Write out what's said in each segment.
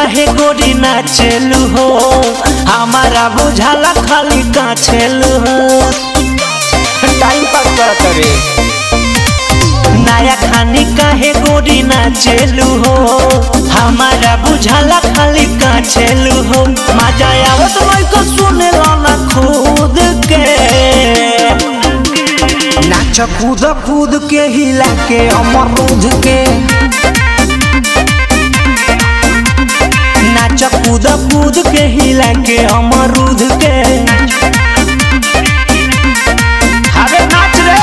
काहे गोरी नाचेलू हो हमारा बुझाला खाली काछेलू हो टाइम पास करत रे नया खानी काहे गोरी नाचेलू हो हमारा बुझाला खाली काछेलू हो मजा आवत लइको सुनेला ना खुद के नाच कूद कूद के हिला के अमरूद के नाच कूद कूद के हिला के अमरूद के अरे नाच रे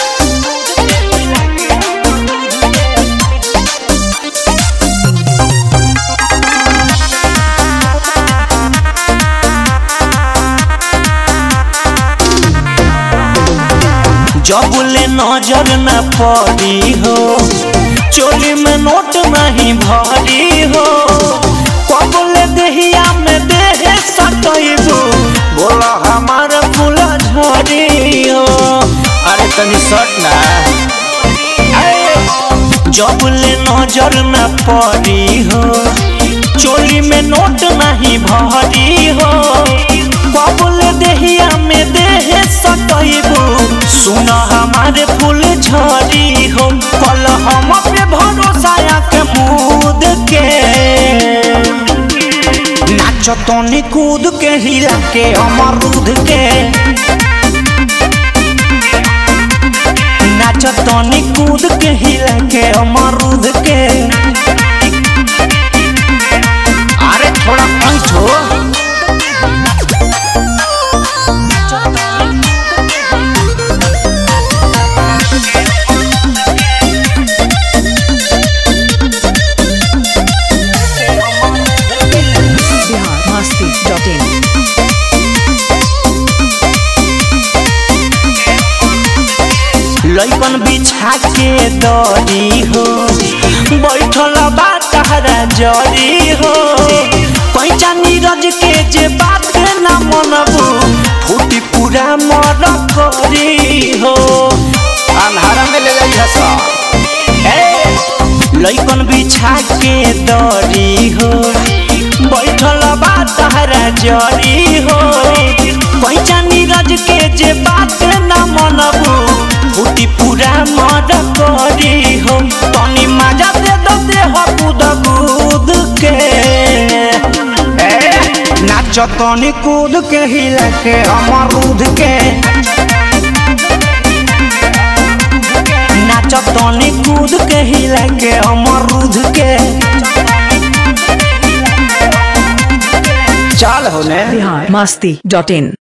जबले नजर न पड़ी हो चोली में नोट नहीं भरी हो कबले देहिया में देह सटैबो बोला हमार फूल झरी हो अरे तनी शर्ट ना जबले नजर न पड़ी हो चोली में नोट नहीं भरी हो कबले देहिया में देह सटैबो सुन हमारे फूल झरी हो कल हम पे भरोसा के मूद के नाच तनी कूद के हिला के अमरूद के नाच तनी कूद के हिला के अमरूद के अरे थोड़ा पंच हो biharmasti.in लइकन बिछा के दरी हो बैठल बा तहरा जरी हो कैचा नीरज के जे बात ना मनबू फूटी पूरा मर करी हो अंधारा में ले जाई हस ए, लइकन बिछा के दरी हो बैठल बा तहरा जरी हो कैचा नीरज के जे बात ना मनबू फूटी पूरा मर करी हो तनी मजा दे दो दे हो कूद कूद के ए, नाच तनी कूद के हिला के अमरूद के नाच तनी कूद के हिला के अमरूद के चाल होने biharmasti.in